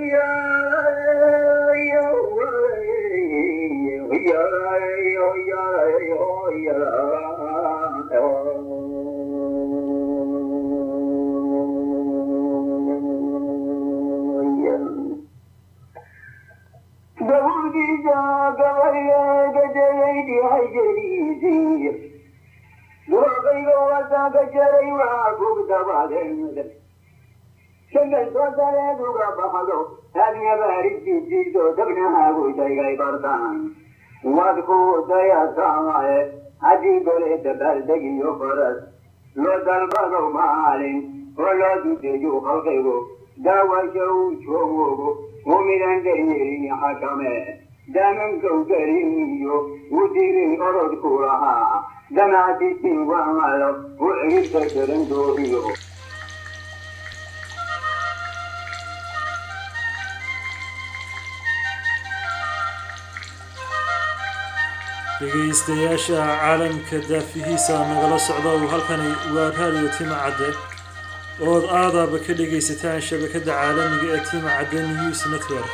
shangaltoosareeduga baxdo hadyabaarijijiso dabnahaagu shaygay bartaan wadku dayasamae haddii gole dabaaldegiyo faras loo dalbado maalin oo loo dudeeyo halkaygo daawasha uu joogogo mumidan daryeelin xakame damankow gariniyo u dirin orodku lahaa damaasisin wamalo u ciribta jarandoobiyo dhegaystayaasha caalamka daafihiisa nagala socda uu halkani waa raadiyo tima cadde ood aadaaba ka dhegaysataan shabakadda caalamiga ee tima cadde news network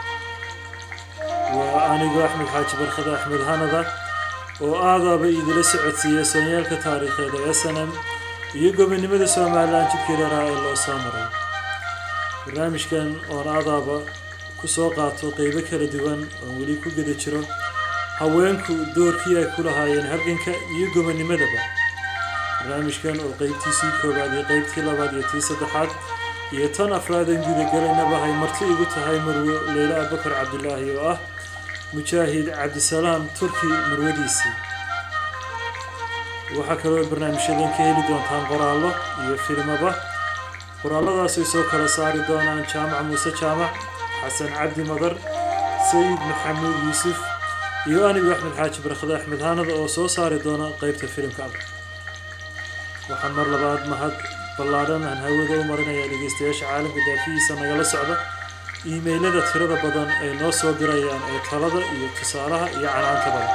waa anigoo axmed xaaji barkada axmed hanada oo aadaaba idila socodsiiya soonyaalka taariikheed ee snm iyo gobonimada somalilan jidkii dheeraha ee loo soo maray barnaamijkan oon aadaaba ku soo qaato qeybo kala duwan oon weli ku geda jiro haweenku doorkii ay ku lahaayeen halganka iyo gobonimadaba barnaamijkan oo qeybtiisii koowaad iyo qeybtii labaad iyo tii saddexaad iyo tan afraadan gudagalaynaba hay marti igu tahay marwo leyla abubakar cabdilaahi oo ah mujaahid cabdisalaam turki marwadiisii waxaa kaloo barnaamijyadan ka heli doontaan qoraallo iyo filmaba qoraalladaasay soo kala saari doonaan jaamac muuse jaamac xasan cabdi madar sayid maxamuud yuusuf iyo anigu axmed xaaji barkade axmed haanada oo soo saari doona qeybta filimka al waxaan mar labaad mahad ballaadhan aan hawada u marinayaa dhegeystayaasha caalamka daafihiisa nagala socda iimaylada tirada badan ay noo soo dirayaan ee talada iyo tusaalaha iyo canaanta badan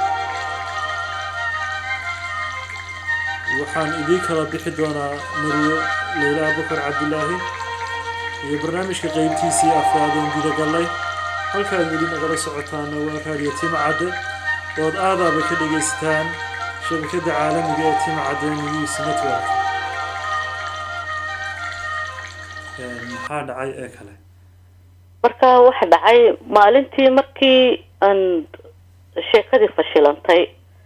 waxaan idiin kala bixi doonaa marwo leyla abubakar cabdilaahi iyo barnaamijka qeybtiisii afraadoon gudagallay halkaad weli nagala socotaana waa raadiyo tima cadde ood aadaaba ka dhegaysataan shabakadda caalamiga ee tima cadde news network maxaa dhacay ee kale marka waxa dhacay maalintii markii aan sheekadii fashilantay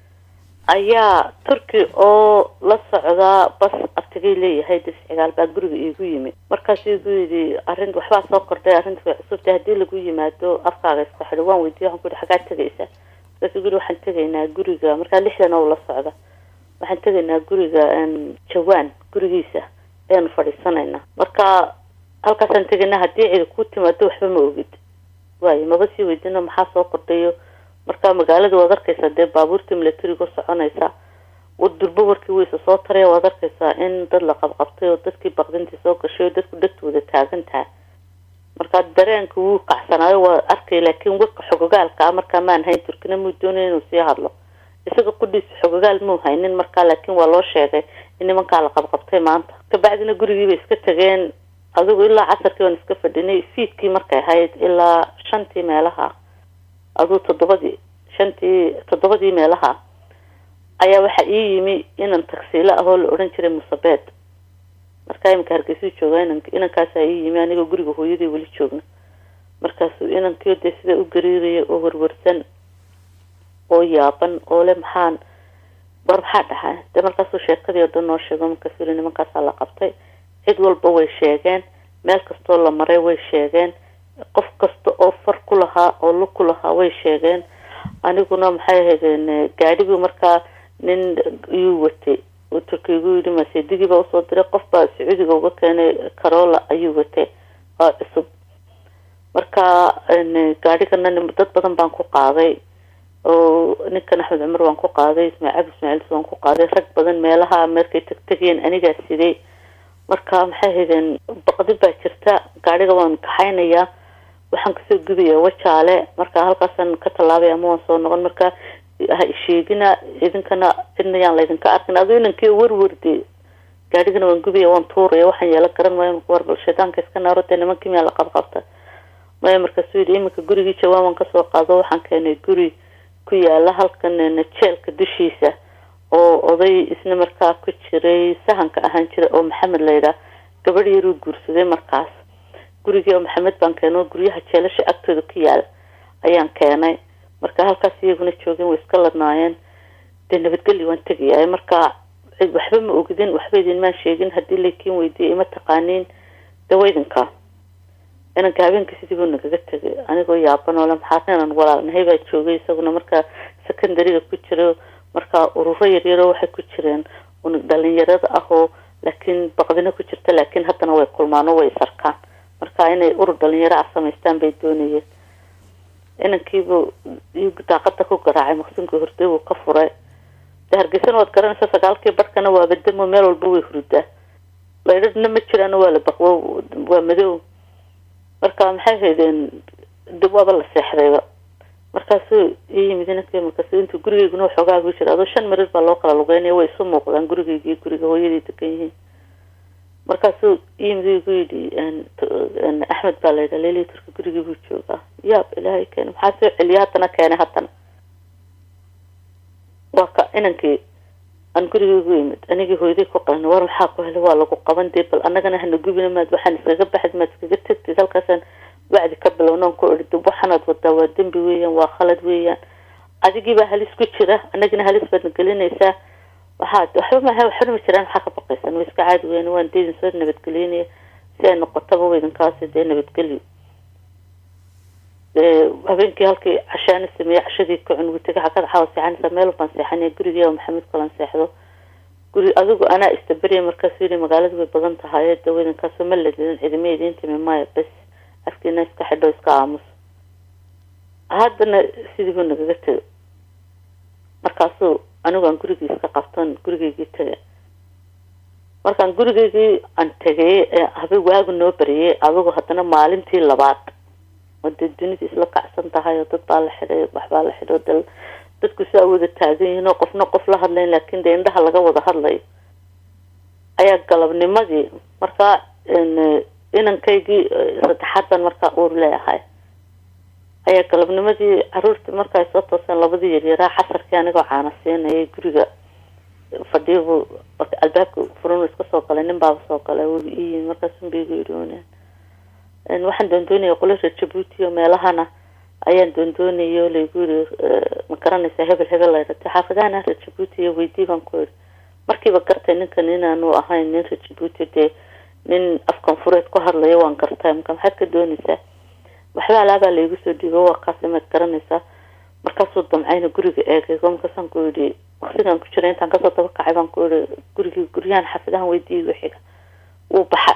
ayaa turki oo la socdaa bas abtigay leeyahay discigaal baa guriga iigu yimi markaas igu yidhi arrin waxbaa soo kordhay arrinta way cusubtay haddii lagu yimaado afkaaga isku xidho waan weydiiya waxaan ku yihi xaggaad tegaysaa markaas igu yihi waxaan tegaynaa guriga markaa lixdan oo la socda waxaan tegaynaa guriga jawaan gurigiisa ayaanu fadhiisanaynaa marka halkaasaan tegaynaa haddii cidi ku timaado waxba ma ogid waayo maba sii weydino maxaa soo kordhayo marka magaalada waad arkaysaa dee baabuurtii milatariga soconaysa durbo warkii weysa soo taraya waad arkaysaa in dad la qabqabtay oo dadkii baqdintii soo gashay oo dadku dhegtooda taagan tahay marka dareenka wuu kacsanaayo waa arkay laakiin warka xogogaalka ah markaa maan hayn turkina muu doonaya inuu sii hadlo isaga qudhiisa xogogaal muu haynin markaa laakiin waa loo sheegay in nimankaa la qabqabtay maanta kabacdina gurigiibay iska tageen adigu ilaa casarkii waan iska fadhinay fiidkii markay ahayd ilaa shantii meelaha aduu toddobadii shantii toddobadii meelaha ayaa waxaa ii yimi inan tagsiilo ahoo la odhan jiray musabeed markaa iminka hargeysuu joogaa inan inankaasaa ii yimi anigoo guriga hooyadii weli joogna markaasuu inankii dee sida u gariiraya oo warwarsan oo yaaban oo le maxaan war maxaa dhahaa dee markaasuu sheekadii oo dhan noo sheego markaasuu yili nimankaasaa la qabtay cid walba way sheegeen meel kastoo la maray way sheegeen qof kasta oo far ku lahaa oo lug ku lahaa way sheegeen aniguna maxay ahaydeen gaadhigii markaa nin iyuu watay uu turkiigu yidhi maseedigiibaa usoo diray qof baa sacuudiga uga keenay carola ayuu watay oo cusub marka gaadhigana dad badan baan ku qaaday oo ninkan axmed cumar waan ku qaaday ismaaciil cabdi ismaaciils waan ku qaaday rag badan meelaha markay tagtegeen anigaa siday marka maxay haydeen baqdi baa jirta gaadhiga waan kaxaynayaa waxaan kasoo gudaya wajaale marka halkaasaan ka tallaabay ama waan soo noqon marka ha isheegina idinkana cidna yaan laydinka arkin aduu inankii warwarde gaadhigana waan gubaya waan tuuraya waxaan yeela garan maayo war bal shaydaanka iska naaro dee nimankii miyaa la qabqabta ma maya markaasuu yidhi iminka gurigii jawaaban kasoo qaado waxaan keenay guri ku yaala halkan jeelka dushiisa oo oday isna markaa ku jiray sahanka ahaan jira oo maxamed layidhaah gabadh yaruu guursaday markaas gurigii oo maxamed baan keeno guryaha jeelasha agtooda ku yaala ayaan keenay marka halkaas iyaguna joogeen way iska ladnaayeen dee nabadgelyo waan tegayaa marka waxba ma ogidin waxba idinmaan sheegin haddii laykiin weydiiyay ima taqaaniin dawaydinka inanka habeenka sidii buu nagaga tegay anigoo yaaban oo le maxaa inan walaalnahay baa joogay isaguna markaa secondariga ku jira markaa ururo yaryaro waxay ku jireen dhalinyarada ah oo laakiin baqdina ku jirta laakiin haddana way kulmaan oo way isarkaan marka inay urur dhalinyaro ah samaystaan bay doonayeen inankiibuu daaqada ku garaacay maqsinka horde buu ka furay de hargeysana waad garanaysa sagaalkii barkana waaba damo meel walba way hurdaa laydhadhna ma jiraan waa la baqwo waa madow marka maxay haydeen dib waaba la seexdayba markaasuu ii yimid inankii markaas intuu gurigeyguna waxoogaa gu jira adoo shan marir baa loo kala lugeynaya way isu muuqdaan gurigeygii guriga hooyadii degan yihiin markaasuu iyimid igu yidhi axmed baa la yidhaa leli turka gurigii buu joogaa yaab ilaahay keena maxaa soo celiya haddana keenay haddana waa ka inankii aan guriga igu yimid anigii hooyaday ku qalin war maxaa ku helay waa lagu qaban dee bal annagana hana gubina maad waxaan iskaga baxid maad iskaga tegtid halkaasaan wacdi ka bilownan ku idhi dib waxanaad wadaa waa dembi weeyaan waa khalad weeyaan adigiibaa halis ku jira anagina halis baadna gelinaysaa waxaad waxba maaha waxba ma jiraan maxaa ka baqaysan way iska caadi weyn waan deedin soo nabadgelinaya si ay noqotaba weydinkaasi dee nabadgelyo habeenkii halkii cashaana sameeyey cashadii ka cun wutega xagada xawa seexanaysa meel baan seexanaya gurigii oo maxamed kalan seexdo guri adigu anaa istaberiya markaasuu yidhi magaaladu way badan tahay de weydinkaasoo ma ladidin cidima idiin timi maya bes afkiina iska xidho iska aamus haddana sidii buu nagaga tegay markaasuu anigu aan gurigii iska qabton gurigeygii tegay markaan gurigeygii aan tegay ee habe waagu noo bariyay adigu haddana maalintii labaad oo dee dunida isla kacsan tahay oo dad baa la xidhay waxbaa la xidhay dal dadku saa wada taagan yihiin oo qofna qof la hadlayn laakiin dee indhaha laga wada hadlayo ayaa galabnimadii markaa inankaygii saddexaad baan markaa uur leeyahay ayaa galabnimadii caruurtii markaay soo tooseen labadii yaryaraa xasarkii anigoo caana siinayay guriga fadhiyabu albaabka furan iska soo galay nin baaba soo galay wuu ii yimi markaasunbaigu yidhi waxaan doondoonaya qolo reer jabuuti oo meelahana ayaan doondoonaya oo laygu yiri ma garanaysaa hebel hebel layratay xaafadahana reer jabuuti iyo weydii baan ku yidhi markiiba gartay ninkan inaanu ahayn nin reer jabuuti dee nin afkan fureed ku hadlaya waan gartay marka maxaad ka doonaysaa waxba alaabaa laygu soo dhiibo waa kaasi maad garanaysaa markaasuu damcayna guriga eegay markaasaan ku yidhi waqtigaan ku jira intaan kasoo daba kacay baan ku yidhi gurigii guryahan xaafadahan weydiiga xiga wuu baxay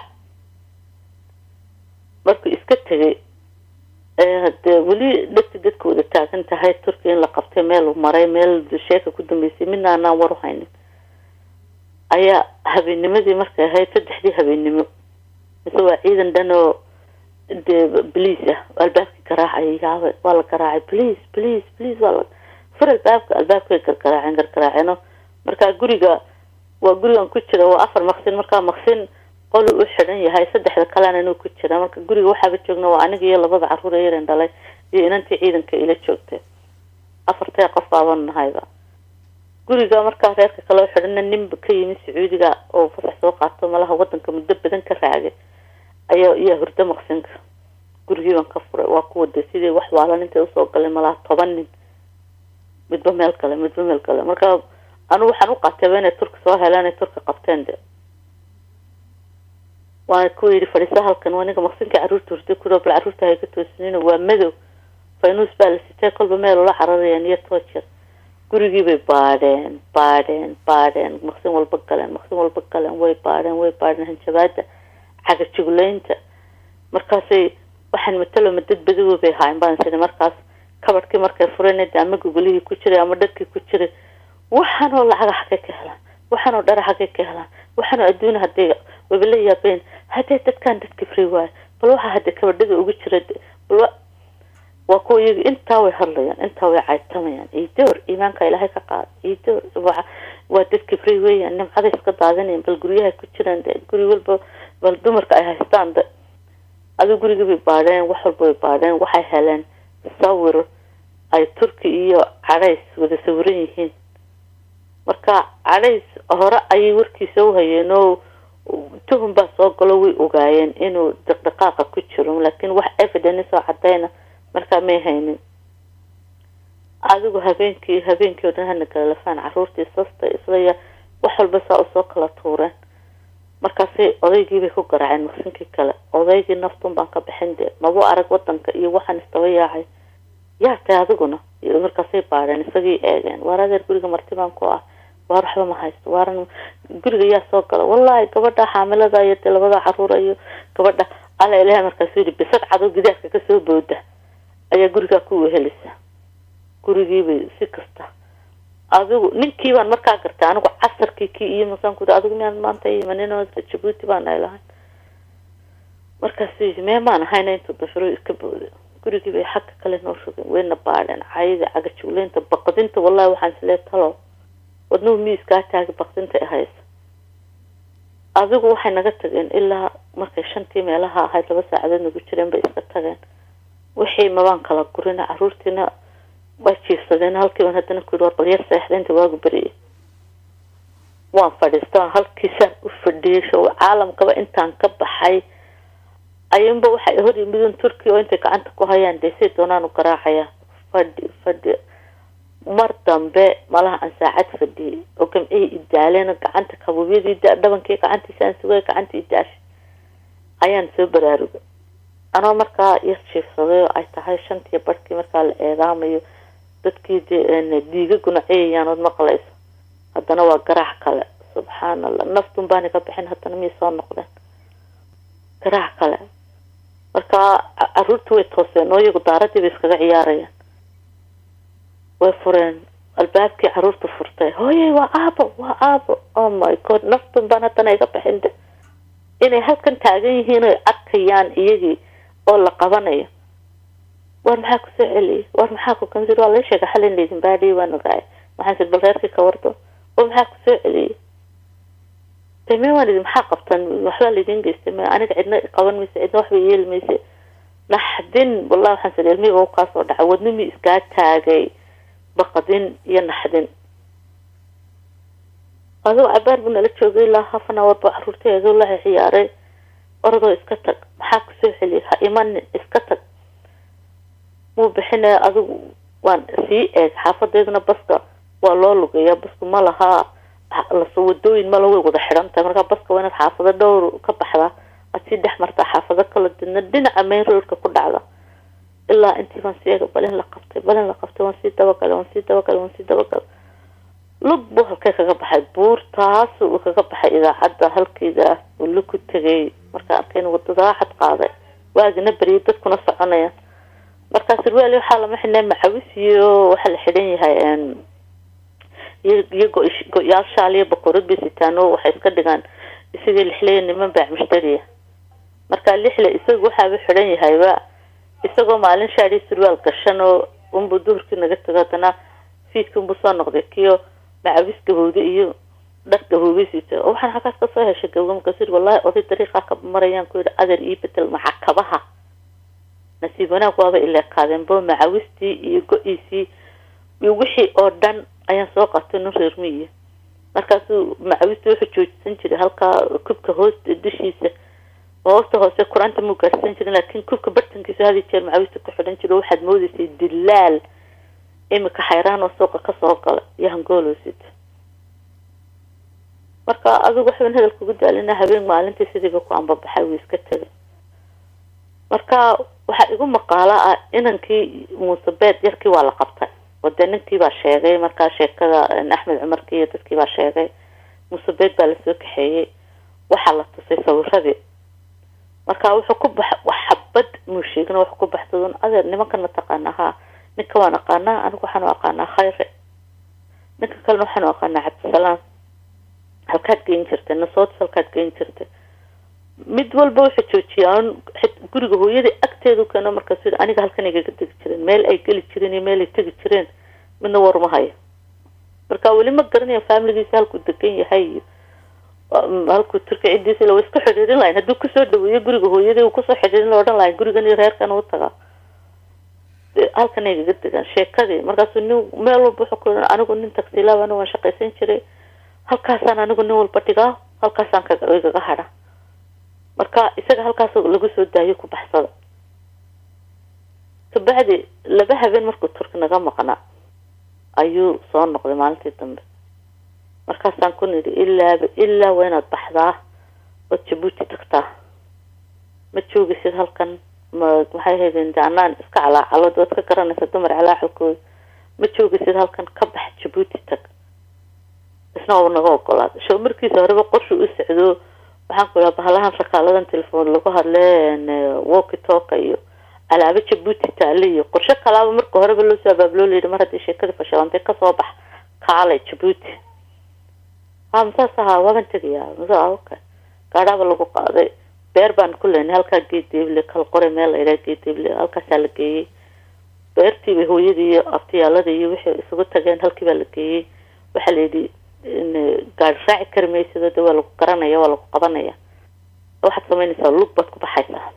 markuu iska tegay dee weli dhegti dadka wada taagan tahay turkiya in la qabtay meel uu maray meel sheeka ku dambeysay midna anaan war u haynin ayaa habeenimadii markay ahayd saddexdii habeennimo mise waa ciidan dhan oo dee bliis ah albaabkii garaacay yaaba waa la garaacay bliis bliis bliis waa la fur albaabka albaabkay gargaraaceen gargaraaceeno markaa guriga waa gurigan ku jira waa afar maqsin markaa maqsin qol u xidhan yahay saddexda kalena inuu ku jira marka guriga waxaaba joogna waa aniga iyo labada caruur ee yaran dhalay iyo inantii ciidanka ila joogtay afartee qof baaban nahayba guriga markaa reerka kale u xidhana ninba ka yimi sacuudiga oo fasax soo qaato malaha wadanka muddo badan ka raagay ayaa iyaa hurdo maqsinka gurigii baan ka furay waa kuwa de sidii wax waalan intay usoo galay malaha toban nin midba meel kale midba meel kale marka anigu waxaan u qaatayba inay turka soo heleen ay turka qabteen de waana kuwa yidhi fadhiisa halkan aniga maqsinkai carruurta hurday kuro bal carruurta hay ka toosinina waa madow faynuus baa la sitay kolba meel ula cararayaan iyo toojer gurigii bay baadheen baadheen baadheen maqsin walba galeen maqsin walba galeen way baadheen way baadheen hanjabaada cagajuglaynta markaasay waxaan mataloma dad badawo bay haayen baan sini markaas kabadhkii markay fureen de ama gogolihii ku jiray ama dharkii ku jiray waxaanoo lacaga xagay ka helaan waxaanoo dhara xagay ka helaan waxaanoo adduuna haday waba la yaabeen haddee dadkaan dadka free waayo bal waxaa hadde kabadhada ugu jira bal waa kuwa iyaga intaa way hadlayaan intaa way caytamayaan idoor iimaanka ilaahay ka qaada idoor waa dadka free weeyaan nimcada iska daadinayan bal guryaha ku jiraan de guri walba bal dumarka ay haystaan de adigu gurigii bay baadheen wax walba bay baadheen waxay heleen sawir ay turki iyo cadhays wada sawiran yihiin marka cadhays hore ayay warkiisa u hayeen oo tuhum baa soo galo way ogaayeen inuu dhaqdhaqaaqa ku jiro laakiin wax evidence oo cadayna markaa may haynin adigu habeenkii habeenkii oo dhan hana kala lafaan caruurtii sasta islaya wax walba saa usoo kala tuureen markaasay odaygii bay ku garaaceen maqsinkii kale odaygii naftun baan ka bixin dee maba arag wadanka iyo waxaan istaba yaacay yaa tay adiguna markaasay baadheen isagii eegeen waar adeer guriga marti baan ku ah waar waxba ma haysto waaran guriga yaa soo gala wallahi gabadha xaamilada iyo dee labada caruura iyo gabadha alla ilahay markaasuu yihi bisad cado gidaarka kasoo booda ayaa gurigaa ku wehelisa gurigiibay si kasta adigu ninkii baan markaa gartay anigu casarkii kii iyo masaan ku adigu miyaan maanta imanin jabuuti baan ay lahayn markaasuu yihi mee maan ahayna intuu dafiro iska booda gurigii bay xagga kale noo rogeen wayna baadheen cayda cagajugleynta baqdinta wallahi waxaan islee talo wadnuhu miiskaa taagi baqdinta ay haysa adigu waxay naga tageen ilaa markay shantii meelaha ahayd laba saacadood nagu jireen bay iska tageen wixii mabaan kala gurina caruurtiina waa jiifsadeen halkiiban haddana ku yidhi war bal yar seexda inta waagu beriyay waan fadhiista halkiisaan u fadhiyay show caalamkaba intaan ka baxay ayunba waxay hor yimidun turkiya oo intay gacanta ku hayaan dee say doonaan u garaacaya fadhi fadhi mar dambe malaha aan saacad fadhiyay oo gamcihii idaaleen gacanta kabuubyadii dhabankii gacantiisa aan sugay gacantii idaash ayaan soo baraarugay anoo markaa yar jiifsaday oo ay tahay shantiyo barhkii markaa la eedaamayo dadkii de diiga gunaciyayaan ood maqlayso haddana waa garaac kale subxaan allah naftun baani ka bixin haddana miyay soo noqdeen garaac kale markaa caruurta way tooseen oo iyagu daaradii bay iskaga ciyaarayaan way fureen albaabkii caruurta furtay hooyey waa aabo waa aabo oh my god naftun baan haddana iga bixin de inay halkan taagan yihiin oy arkayaan iyagii oo la qabanayo war maxaa kusoo celiyay war maxaa ku kamsir waa la sheega xalin laydin baadhiyay waan ogaay waxaan sid bal reerkii ka wardo war maxaa kusoo celiyay de me waan idin maxaa qabtan waxbaa laydin geystay me aniga cidna qaban mayse cidna waxba yeeli mayse naxdin wallahi waxaan sid ilmihiiba u kaasoo dhacay wadnimi iskaa taagay baqdin iyo naxdin adoo cabaar buu nala joogay ilaa half an hour buu caruurta eego la ciyaaray orodoo iska tag maxaa kusoo celiyay ha imanin iska tag muu bixinaya adigu waan sii eeg xaafadeeduna baska waa loo lugeeyaa basku ma lahaa las wadooyin mala way wada xidhan tahay markaa baska waa inaad xaafado dhowr ka baxdaa aad sii dhex martaa xaafado kala didna dhinaca main roadka ku dhacda ilaa intii baan sii eega balin la qabtay balin la qabtay waan sii dabagalay waan sii dabagalay waan sii dabagalay lug buu halkee kaga baxay buurtaas uu kaga baxay idaacadda halkeeda uu lug ku tegay markaa arkayna wadadaa xad qaaday waagina beriyay dadkuna soconayaan markaa sirwaali waxaa lama xidhnay macawis iyo waxaa la xidhan yahay iyo go-yaal shaal iyo bakoorad bay sitaan oo waxay iska dhigaan isagii lixleya niman baac mushtariya markaa lixle isagu waxaaba xidhan yahayba isagoo maalin shaadii surwaal gashan oo unbuu duhurkii naga tago haddana fiidkii unbuu soo noqday kiyo macawis gabowda iyo dhar gaboobay siita oo waxaan xaggaas kasoo heshay gabowda markaasuu wallahi oday dariiqaa ka marayaan ku yidhi adeer ii bedel maca kabaha nasiib wanaag waaba ileekaadeen bo macawistii iyo go-iisii iyo wixii oo dhan ayaan soo qatay nin reer miyiya markaasuu macawistii wuxuu joojisan jiray halkaa kubka hoosta dushiisa hoosta hoose qur-aanta muu gaarsan jirin laakiin kubka bartankiisa hadi jeer macawista ku xidhan jiro waxaad moodeysay dilaal imika xayraan oo suuqa kasoo gala iyo hangooloosid marka adigu waxban hadalka ugu daalina habeen maalintii sidiiba ku ambabaxay wuu iska tegay marka waxaa igu maqaalo ah inankii muuse beed yarkii waa la qabtay oo dee ninkii baa sheegay markaa sheekada axmed cumarkii iyo dadkii baa sheegay muuse beed baa lasoo kaxeeyey waxaa la tusay sawiradii marka wuxuu ku bax wax xabad muu sheegin wuxuu ku baxsadun adeer nimankan ma taqaana haa ninka waan aqaanaa anigu waxaanu aqaanaa khayre ninka kalena waxaanu aqaanaa cabdisalaam halkaad geyn jirtay nasootis halkaad geyn jirtay mid walba wuxuu joojiyaan guriga hooyadii agteedu keeno markaasu yidhi aniga halkan igaga tegi jireen meel ay geli jireen iyo meel ay tegi jireen midna war ma hayo marka weli ma garanaya faamiligiisa halkuu degan yahay iyo halkuu turki ciddiisa la isku xidhiirin lahayn hadduu kusoo dhaweeyo guriga hooyadii uu kusoo xidhiirin la odhan lahay gurigan iyo reerkan u tagaa halkan ay gaga degaan sheekadii markaasuu nin meel walba wuxuu ku anigu nin tagsiilaab anigu waan shaqaysan jiray halkaasaan anigu nin walba dhigaa halkaasaan kagaga hadha marka isaga halkaas lagu soo daayo ku baxsada kabacdi laba habeen markuu turki naga maqnaa ayuu soo noqday maalintii dambe markaasaan ku nidhi ilaaba ilaa waa inaad baxdaa ood jabuuti tagtaa ma joogisid halkan ma maxay haydeen de anaan iska calaacalood waad ka garanaysa dumar calaacalkooda ma joogisid halkan ka bax jabuuti tag isna uu naga ogolaaday show markiisa horeba qorshu u socdo waxaan ku idhaha bahalahan shakaaladan telefoon lagu hadle walki toka iyo alaabo jabuuti taale iyo qorshe kalaaba marka horeba loo soo abaabuloo layidhi mar haddii sheekadii fashilantay kasoo bax kaalay jabuuti ha masaas ahaa waaban tegayaa masa okay gaadhaaba lagu qaaday beer baan ku leynay halkaa geedeeble kal qore meel la yidhaha geedeeble halkaasaa la geeyey beertiiba hooyadii iyo abtiyaaladii iyo wixii isugu tageen halkii baa la geeyey waxaa la yidhi gaari raaci kari maysido de waa lagu garanaya waa lagu qabanaya waxaad samaynaysaa lug baad ku baxaysaa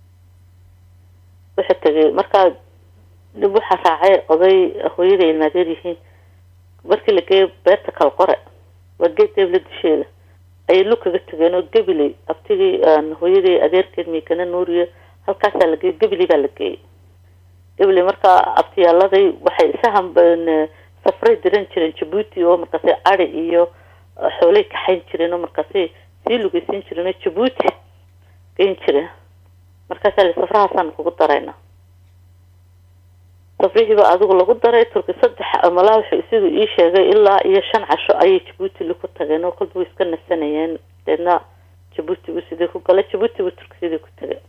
wuxuu tegay markaa dib waxaa raacay oday hooyada ilmaadeer yihiin markii la geeyo beerta kal qore waa geed deebla dusheeda ayay lug kaga tegeen oo gabiley abtigii hooyadii adeerkeed miigana nuuriyo halkaasaa la geeyey gabiley baa la geeyey gabiley markaa abtiyaaladay waxay isahan safray diran jireen jabuuti oo markaasi adi iyo xoolay kaxayn jireen oo markaasi sii lugeysan jireen oo jabuuti geyn jireen markaasaa li safrahaasaan kugu darayna safrihiiba adigu lagu daray turki saddex malaa wuxuu isigu ii sheegay ilaa iyo shan casho ayay jabuuti li ku tageen oo kolba way iska nasanayeen deedna jabuuti buu sidii ku galay jabuuti buu turki sidii ku tagay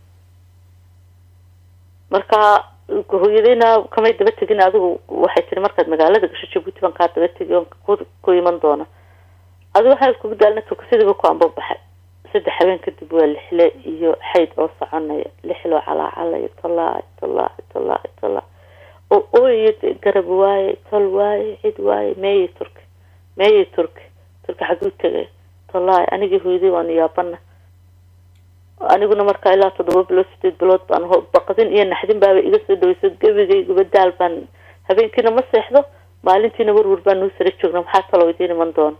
marka hooyadeyna kamay daba tegin adigu waxay tiri markaad magaalada gasho jabuuti baan kaa daba tegi on ku iman doona adigu waxaa iskugu daalna turki sidiiba ku ambabaxay saddex habeen kadib waa lixle iyo xayd oo soconaya lixloo calaacalaya tolaac tolaac tolaac tolaac oo ooyo garab waaye tol waaye cid waaye meeyey turki meeyey turki turki xaguu tegay tolaac anigii hooyaday waanu yaabana aniguna markaa ilaa toddoba bilood sideed bilood baan baqdin iyo naxdin baaba iga soo dhaweyso gebigayguba daal baan habeenkiina ma seexdo maalintiina warwar baan nuu sara joogna maxaa talo idiin iman doona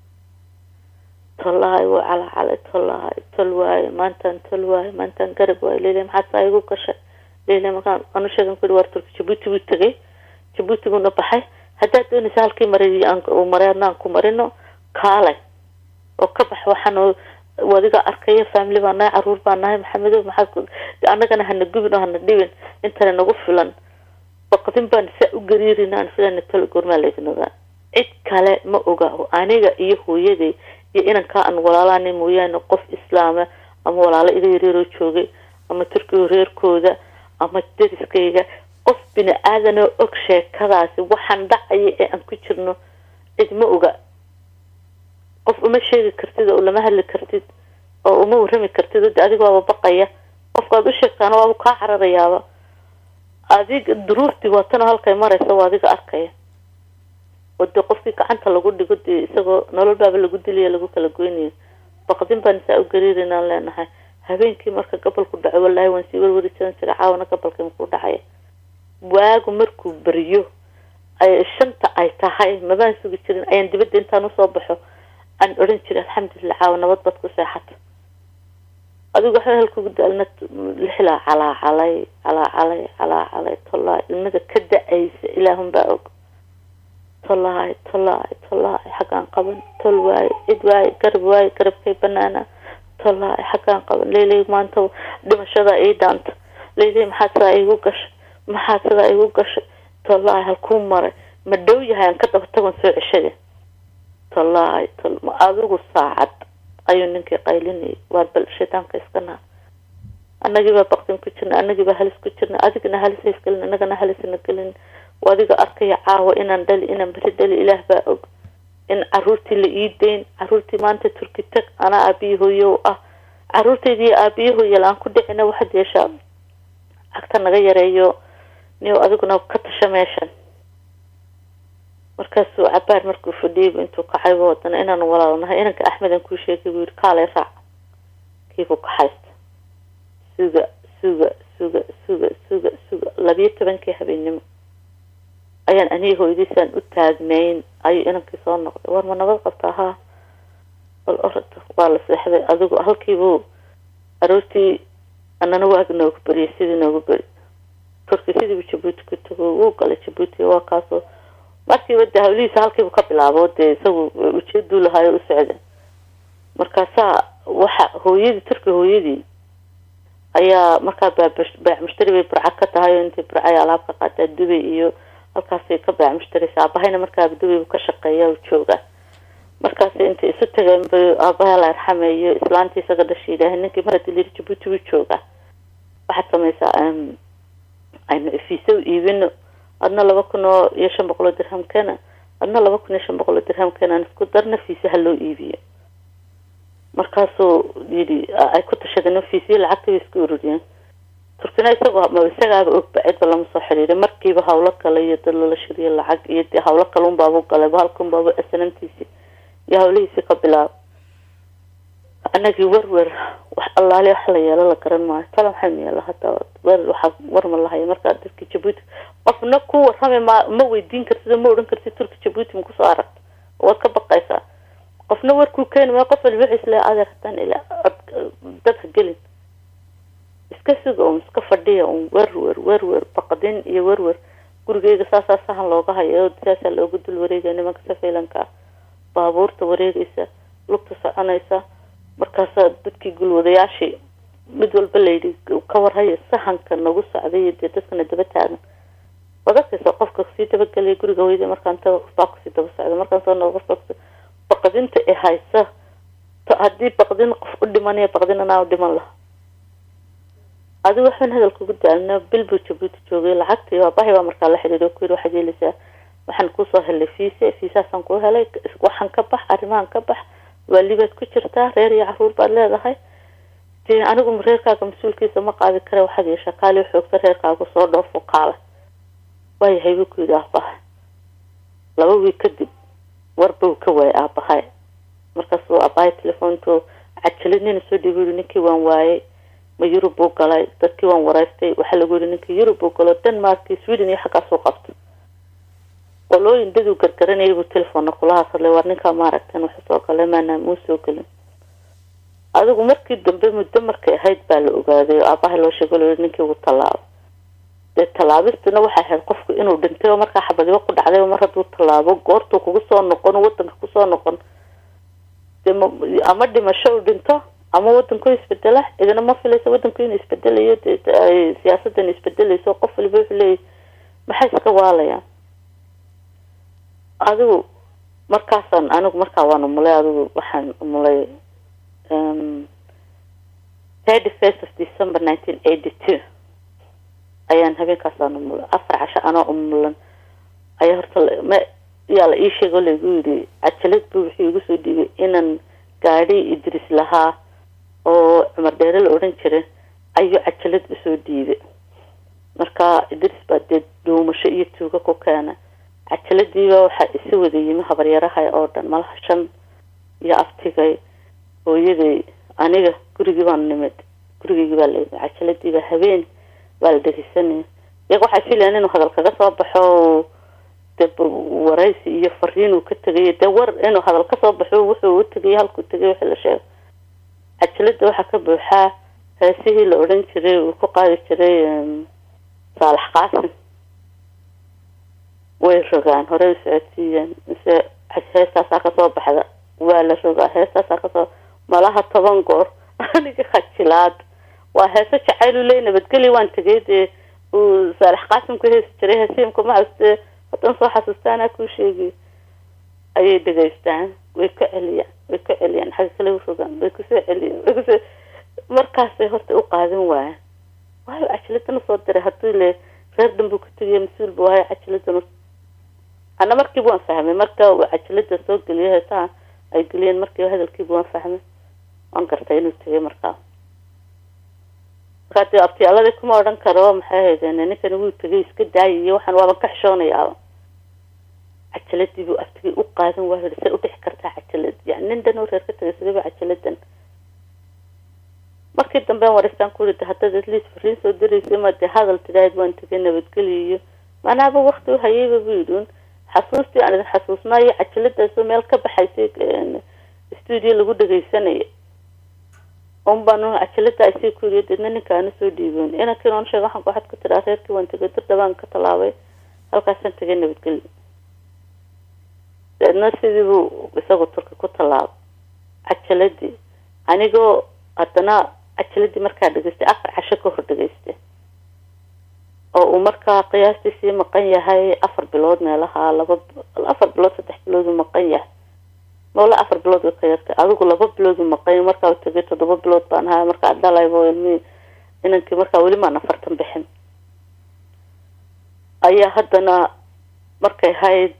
tolaahay waa calacalay tolaahay tol waaye maantaan tol waaye maantaan garab waaye leila maxaa saa igu gashay leila markaan anu sheegan ku waar turki jabuuti buu tegay jabuuti buuna baxay haddaad doonaysa halkii maray maray adnaan ku marino kaalay oo ka bax waxaan wadiga arkaya family baa nahay caruur baa nahay maxamedo maxaa annagana hana gubin oo hana dhibin intana nagu filan baqdin baan saa u gariirina aan filana tol goormaa laydin ogaa cid kale ma oga aniga iyo hooyaday iyo inankaa aan walaalana mooyaane qof islaama ama walaalo iga yareeroo joogay ama turkiga reerkooda ama dariskayga qof bini aadan oo og sheekadaasi waxaan dhacaya ee aan ku jirno cid ma oga qof uma sheegi kartid oo lama hadli kartid oo uma warrami kartid oo de adiga waaba baqaya qofkaad u sheegtaana waaba kaa cararayaaba adiga duruuftii waatana halkay maraysa waa adiga arkaya oo dee qofkii gacanta lagu dhigo dee isagoo nolol baaba lagu dilaya lagu kala goynayo baqdin baan saa u gariirinaan leenahay habeenkii marka gabalku dhaco wallaahi waan sii warwarisan jira caawana gabalkii makuu dhacaya waagu markuu beriyo ay shanta ay tahay mabaan sugi jirin ayaan dibadda intaan usoo baxo aan odhan jiray alxamdulilah caawa nabad baad ku seexata adigu waxba halkugu daalna lixlaa calaacalay calaacalay calaacalay tolaa ilmada ka da-aysa ilaahun baa og tolaay tolaay tolaay xaggaan qaban tol waaye cid waaye garab waaye garabkay banaana tolaay xaggaan qaban leyley maanta dhimashada ii dhaanta leyley maxaad sidaa iigu gashay maxaad sidaa iigu gashay tolaay halkuu maray ma dhow yahay aan ka daba tagon soo ceshada tolaay tol ma adigu saacad ayuu ninkii qaylinayay waar bal shaydaanka iska naa annagiibaa baqdin ku jirna annagiibaa halis ku jirna adigana halis haysgelin annagana halisna gelin adiga arkaya caawa inaan dhali inaan beri dhali ilaah baa og in caruurtii la ii dayn caruurtii maanta turki tag anaa aabiyi hooyo ah caruurtaydiiyo aabiyi hooyo la-aan ku dhicina waxaad yeeshaa cagta naga yareeyo niyo adiguna ka tasha meeshan marka markaasuu cabaar markuu fadhiyaybu intuu kacaybu wadana inaan walaalnahay inanka axmedan kuu sheegay buu yihi kaalay raac kiibuu kaxaysta suga suga suga suga suga suga labiyo tobankii habeennimo ayaan aniga hooyadiisaan u taagnayn ayuu inankii soo noqday war ma nabad qabtaa haa bal orod waa la seexday adigu halkiibuu aroortii anana waag noogu beriyay sidii noogu beri turki sidiibu jabuuti ku tago wuu galay jabuuti waa kaasoo markiiba de hawlihiisa halkiibu ka bilaabo dee isagu ujeeduu lahaayo u socda markaasaa waxa hooyadii turki hooyadii ayaa markaa baac mushtari bay burca ka tahay oo intay burca ay alaab ka qaataa dubay iyo halkaasay ka baac mushtaraysa aabahayna markaa dubay ka shaqeeya jooga markaas intay isu tageen bay aabaha la arxameeyo islaantii isaga dhasha yidhaahay ninkii mar hadii layidhi jabuuti wuu joogaa waxaad samaysaa aynu ifiisa u iibino adna laba kun oo iyo shan boqol oo dirham keena adna laba kun iyo shan boqol oo dirham keena aan isku darna fiisa ha loo iibiyo markaasuu yidhi ay ku tashadeen fiisiyo lacagta bay isku ururiyeen turkina isagoo ma isagaaba ogba cidba lama soo xiriiray markiiba hawlo kale iyo dad lala shiriyo lacag iyo dee hawlo kale unbaabu galay halkunbaabu snamtiisi iyo hawlihiisii ka bilaabo anagii werwer wax allaali wax la yeelo la garan maayo tala maxay meela hada wer waxaa war ma lahaya markaa dadki jabuuti qofna ku warrami ma ma weydiin kartid oo ma odhan kartid turki jabuuti ma kusoo aragta waad ka baqaysaa qofna warkuu keeni maayo qof waliba wixiis le adeer haddaan ila dadka gelin iska suga un iska fadhiya un werwer werwer baqdin iyo werwer gurigeyga saasaa sahan looga hayo saasaa looga dul wareegaya nimanka safaylanka ah baabuurta wareegaysa lugta soconaysa markaasaa dadkii gulwadayaashii mid walba layidhi ka warhaya sahanka nagu socday iyo dee dadkana daba taagan waad arkaysa qofka sii dabagelaya guriga weyda markaan taga qofbaa kusii daba socda markaan soo noqo qofbaa baqdinta ee haysa haddii baqdin qof u dhimanaya baqdin anaa u dhiman laha adigu waxaan hadalka ugu daalna bil buu jabuuti joogay lacagtii aabahay baa markaa la xidhiidho ku yidhi waxaad yeelaysaa waxaan kusoo helay fiise fiisaasaan kuu helay waxaan ka bax arrimahan ka bax waalibaad ku jirtaa reer iyo caruur baad leedahay dee anigu reerkaaga mas-uulkiisa ma qaadi kare waxaad yeeshaa kaali xoogta reerkaaga soo dhoofo kaala waayahay buu ku yidhi aabahay laba wiig kadib warba uu ka waayay aabahay markaasuu aabahay telefoonto cajalid nina soo dhiibu yihi ninkii waan waayay ma yurub buu galay dadkii waan wareystay waxaa lagu yihi ninkii yurub buu galo denmark iyo sweden iyo xaggaasuu qabto qolooyin daduu gargaranayay buu telefoonna kula hadlay war ninkaa maaragtan wuxuu soo galay maana muu soo gelin adigu markii dambe muddo markay ahayd baa la ogaaday oo aabahay loo sheego loo ninkii ugu tallaabo dee tallaabistuna waxay ahayd qofku inuu dhintay oo markaa xabadiba ku dhacday mar hadduu tallaabo goortuu kugu soo noqon wadanka kusoo noqon de ama dhimasho uu dhinto ama wadanku isbedela idina ma filaysa wadanku inuu isbedelayo de siyaasadan isbedelayso qof waliba wuxuu leeyahy maxay iska waalayaan adigu markaasaan anigu markaa waan umulay adigu waxaan umulay thirty first of december nineteen eighty two ayaan habeenkaasaan umulay afar casho anoo umulan ayaa horta ma yaa la ii sheego laigu yidhi cajalad buu wuxuu igu soo dhiibay inaan gaadhi idris lahaa oo cumar dheere la odhan jiray ayuu cajalad usoo dhiibay marka idris baa dee dhuumasho iyo tuuga ku keena cajaladiiba waxaa isi wada yimi habaryarahay oo dhan malaha shan iyo aftigay hooyaday aniga gurigii baan nimid gurigeygii baa layimi cajaladiiba habeen baa la dhegeysanaya iyaga waxay filayan inuu hadal kaga soo baxo de waraysi iyo fariin uu ka tegay dee war inuu hadal kasoo baxo wuxuu u tegay halkuu tegay wixii la sheegay cajalada waxaa ka buuxaa heesihii la odhan jiray uu ku qaadi jiray saalax qaasim way rogaan horey u socodsiiyeen mise heestaasaa kasoo baxda waa la rogaa heestaasaa kasoo malaha toban goor aniga khajilaad waa heeso jacaylu ley nabadgeli waan tegay dee uu saalax qaasim ku heesi jiray heesiimka maxaste hadan soo xasuustaanaa kuu sheegiy ayay dhegaystaan way ka celiyaan way ka celiyaan xagga kale u rogaan way kusoo celiyaan way kusoo markaasay horta u qaadan waayaan waayo cajiladana soo diray haddii le reer dhan buu ka tegiya mas-uul bu waayo cajiladan ana markiiba waan fahmay marka uu cajalada soo geliyo heesaha ay geliyeen markiiba hadalkiiba waan fahmay waan gartay inuu tegay markaa markaa dee abtiyaaladii kuma odhan karo maxay haydeen ninkani wuu tegay iska daayay iyo waxaan waaban ka xishoonayaaba cajaladii buu aftigii u qaadan waayo say u dhixi kartaa cajalad yani nin dhan oo reer ka tagay sidaba cajaladan markii dambe waristaan ku yidhi haddaad atleast fariin soo diraysa ma dee hadal tidhaahid waan tegay nabadgeliyo macnaaba wakti u hayayba buu yidhi un xasuustii aan idin xasuusnaayo cajaladaasoo meel ka baxaysay stuudio lagu dhagaysanaya un baan cajalada ay sii ku yidhi deedna ninkaana soo dhiiboon inankii noon sheega waxaan waxaad ku tidhaa reerkii waan tegay dir dhabaan ka tallaabay halkaasaan tegay nabadgelyo deedna sidii buu isagu turka ku tallaabay cajaladii anigoo haddana cajaladii markaa dhegaystay afar casho ka hor dhegaystay oo uu markaa qiyaastii sii maqan yahay afar bilood meelaha laba afar bilood saddex bilood uu maqan yahay mawla afar bilood way ka yartay adigu laba bilood uu maqan markaa uu tegay toddoba bilood baan ahaa markaa dhalaybo ilmihii inankii markaa weli maan afartan bixin ayaa haddana markay hayd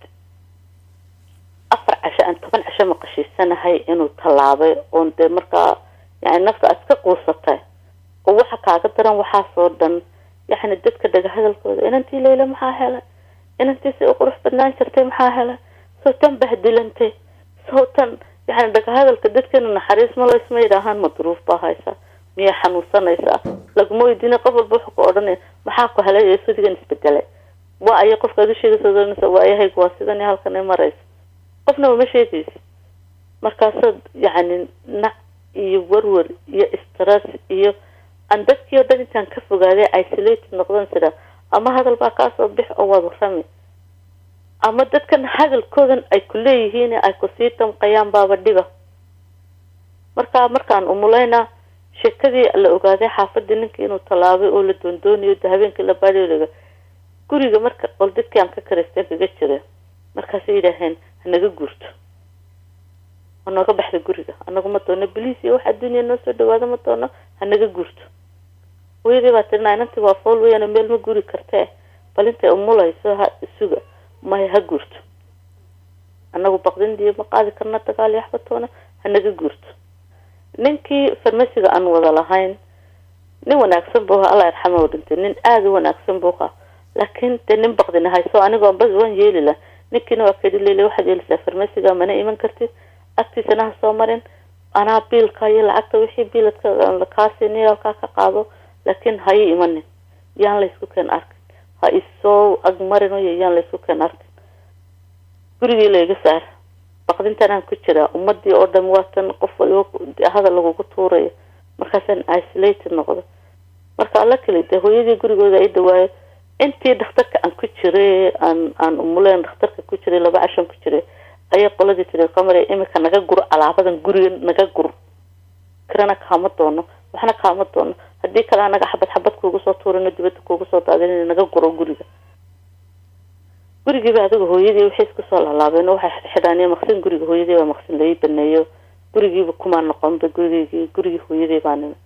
afar casho aan toban casho maqashiisanahay inuu tallaabay oon dee markaa yani nafta aad ka quusatay oo waxa kaaga daran waxaasoo dhan yani dadka dhaga hadalkooda inantii layla maxaa helay inantii si u qurux badnaan jirtay maxaa helay soo tan bahdilantay soo tan yani dhaga hadalka dadkeena naxariis ma laysma yidhaahaan ma duruuf baa haysa miyay xanuunsanaysaa laguma weydiina qof walba wuxuu ku odhanaya maxaa ku helay ee sudigan isbedelay waa aya qofkaad u sheegaysa waa ayahaygu waa sidan halkan ay maraysa qofna uma sheegaysa markaasaad yacni nac iyo warwar iyo stress iyo aan dadkii oo dhan intaan ka fogaaday isolated noqdan sida ama hadal baa kaasoo bix oo waad warrami ama dadkan hadalkoodan ay ku leeyihiin ay kusii damqayaan baaba dhiba marka markaan umulaynaa sheekadii la ogaaday xaafadii ninkii inuu tallaabay oo la doondoonayo de habeenkii la baadhiga guriga marka qol dadkii aan ka karaysteen kaga jira markaasay yidhaaheen hanaga guurto hanooga baxda guriga anagu ma doono boliis iyo wax adduuniya noo soo dhawaado ma doono hanaga guurto hooyadii baa tirina inantii waa fool weyaan meel ma guri kartee bal intay umulayso ha suga maya ha guurto anagu baqdindiyo ma qaadi karna dagaal iyo waxba toona hanaga guurto ninkii farmasiga aan wada lahayn nin wanaagsan buu ahaa allah yarxama u dhintay nin aada u wanaagsan buu ahaa laakiin dee nin baqdina hayso anigoo bas waan yeeli lah ninkiina waa kedi leyle waxaad yeelisaa farmasiga mana iman kartid agtiisana ha soo marin anaa biilka iyo lacagta wixii biiladka kaasini halkaa ka qaado laakiin ha ii imanin yaan laysku keen arkin ha isoo agmarinayo yaan laysku keen arkin gurigii layga saar baqdintanaan ku jiraa ummadii oo dhan waatan qof waliba hadal lagugu tuurayo markaasaan isolated noqdo marka alla keli dee hooyadii gurigooda ay dhawaayo intii dhakhtarka aan ku jiray aan aan umuleen dhakhtarka ku jiray laba cashan ku jiray ayay qoladii tiri qamare imika naga gur alaabadan guriga naga gur kirana kaama doono waxna kaama doono haddii kale anaga xabad xabad kuugu soo tuurino dibadda kuugu soo daadin naga guro guriga gurigiiba adiga hooyadii waxay isku soo laalaabeen oo waxay xidhaan maqsin guriga hooyadii baa maqsin lai baneeyo gurigiiba kumaa noqonba gurigii gurigii hooyadii baa nimi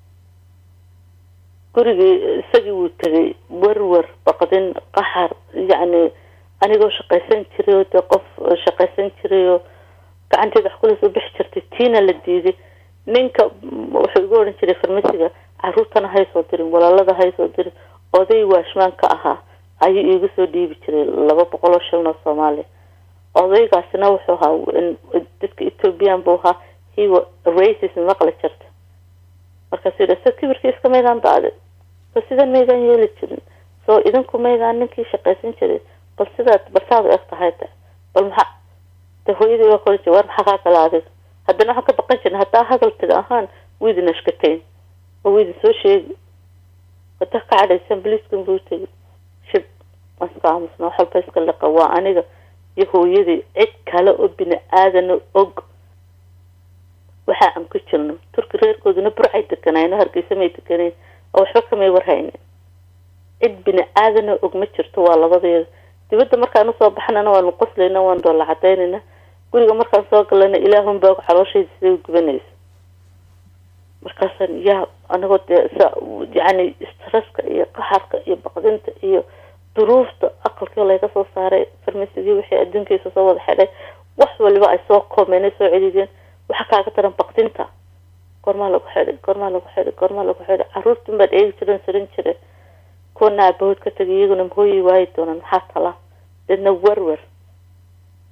gurigii isagii wuu tegay warwar baqdin qaxar yacni anigoo shaqaysan jiray oo dee qof shaqaysan jiray oo gacanteeda wax kula soo bixi jirtay tiina la diiday ninka wuxuu igu odhan jiray farmasiga caruurtana haysoo dirin walaalada haysoo dirin oday waashmaan ka ahaa ayuu iigu soo dhiibi jiray laba boqol oo shilin oo soomaaliya odaygaasina wuxuu ahaa dadka ethoobiyan buu ahaa hiwa racis maqli jirta markaasuu yidhi so kibirkii iska maydaan daaday so sidan maydaan yeeli jirin soo idinku maydaan ninkii shaqaysan jiray bal sidaad bal saad u eg tahay de bal maxaa de hooyadii waa kori jir war maxaa kaa gala adiga haddana waxaan ka baqan jirna haddaa hadal tida ahaan wiidin ashkateyn oo wiidin soo sheegi haddaa ka cadhaysan boliiskan buu tegi shib waan iska aamusna wax walba iska liqa waa aniga iyo hooyadii cid kale oo bini aadana og waxa aan ku jirno turki reerkooduna burcay deganayno hargeysa may deganayn oo waxba kamay warhaynin cid bini aadana og ma jirto waa labadeeda dibadda markaan usoo baxnana waanu qoslayna waan doolla cadaynayna guriga markaan soo galana ilaahun baa calooshayda siday u gubanaysa markaasaan yaa anagoo dee sa yacni stresska iyo qaxarka iyo baqdinta iyo duruufta aqalkii layga soo saaray farmasigii wixii adduunkiisa soo wada xidhay wax waliba ay soo koomeen ay soo celideen waxa kaaga daran baqdinta goormaa lagu xidhay goormaa lagu xidhay goormaa lagu xidhay caruurtan baad eegi jiren sarin jire kuwana aabahood ka tagay iyaguna mahooyi waayi doonaan maxaa tala deedna werwer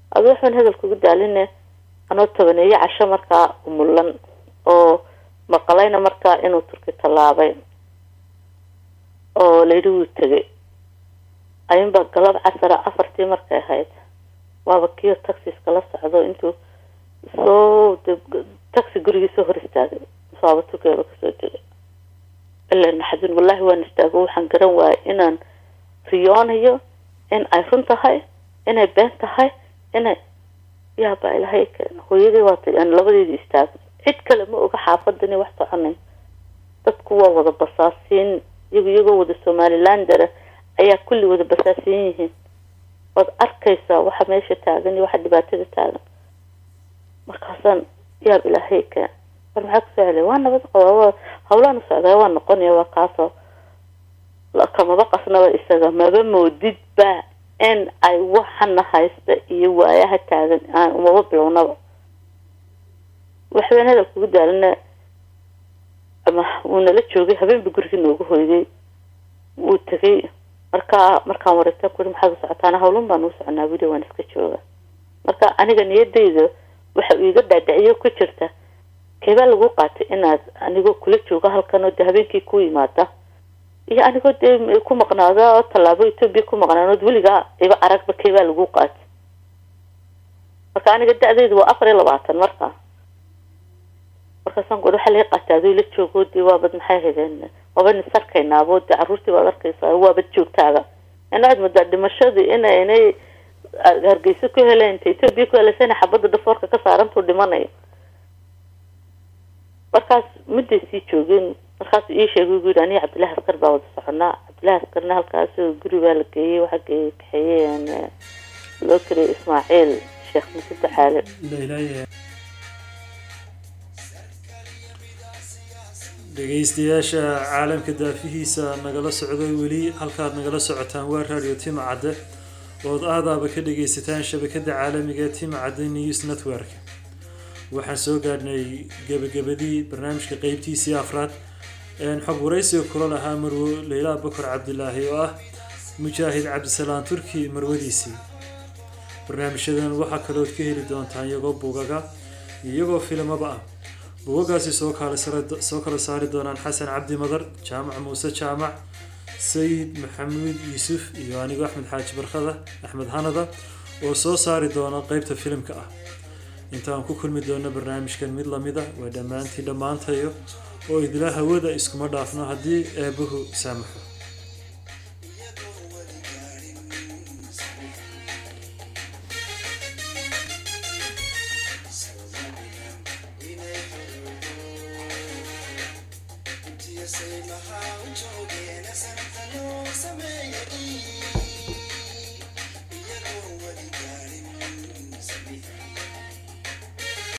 adu waxaan hadalka ugu daaline anoo tobaneeye casho markaa umulan oo maqalayna markaa inuu turki tallaabay oo layidhi wuu tegay ayunbaa galab casara afartii markay ahayd waaba kiyo taxiska la socdo intuu soo taxi gurigiisoo hor istaagay saaba turkeeba kasoo degay ilaa naxdin wallahi waan istaago waxaan garan waayay inaan riyoonayo in ay run tahay inay been tahay inay yaabaa ilahay keena hooyadii waatay aan labadeedii istaagay cid kale ma oga xaafadani wax soconay dadku waa wada basaasiin iyagu iyagoo wada somalilandera ayaa kulli wada basaasiin yihiin waad arkaysaa waxa meesha taagan iyo waxa dhibaatada taagan markaasaan yaab ilaahay keen war maxaa kusoo celay waa nabad qaba waa hawlaanu socdaa waa noqonaya waa kaasoo kamaba qasnaba isaga maba moodidba in ay waxana haysta iyo waayaha taagan aan umaba bilownaba waxbaan hadal kugu daalina ama wuu nala joogay habeenba gurigii noogu hoyday wuu tegay markaa markaan wareegtaan kuri maxaad u socotaana hawlun baan uu soconaa wili waan iska jooga marka aniga niyadayda waxa uu iga dhaadhiciyo ku jirta keebaa lagu qaatay inaad anigoo kula joogo halkan oo dee habeenkii ku yimaada iyo anigoo dee ku maqnaada oo tallaabo etoobiya ku maqnaanood weligaa iba aragba keebaa lagu qaatay marka aniga da-deydu waa afar iyo labaatan markaa markaasaan ku waxaa laga qaatay adoo la joogo dee waabad maxay haydeen waabad nisarkaynaabo dee carruurtii baad arkaysaa waabad joogtaaga inaad moodaa dhimashadii ina inay hargeyso ku heleen inta etoobiya ku heleysana xabadda dhafoorka ka saarantuu dhimanayo markaas midday sii joogeen markaasuu ii sheegay ugu yidhi aniga cabdillahi askar baa wada soconaa cabdillahi askarna halkaas guri baa la geeyey waxaa geeyey kaxeeyeen loo keliyay ismaaciil sheekh muse daxaale dhegeystayaasha caalamka daafihiisa nagala socday weli halkaad nagala socotaan waa radio tima cadde ood aadaaba ka dhageysataan shabakada caalamiga ee tima cadde news network waxaan soo gaadhnay gebagabadii barnaamijka qeybtiisii afraad xog waraysiga kula lahaa marwo leylaa bakar cabdilaahi oo ah mujaahid cabdisalaan turki marwadiisii barnaamijyadan waxaa kalood ka heli doontaan iyagoo buugaga iyagoo filimaba ah buugagaasi soo soo kala saari doonaan xasan cabdi madar jaamac muuse jaamac sayid maxamuud yuusuf iyo anigo axmed xaaji barkada axmed hanada oo soo saari doona qeybta filimka ah intaan ku kulmi doono barnaamijkan mid lamida waa dhammaantii dhammaantayo oo idila hawada iskuma dhaafno haddii eebbuhu saamaxo say my heart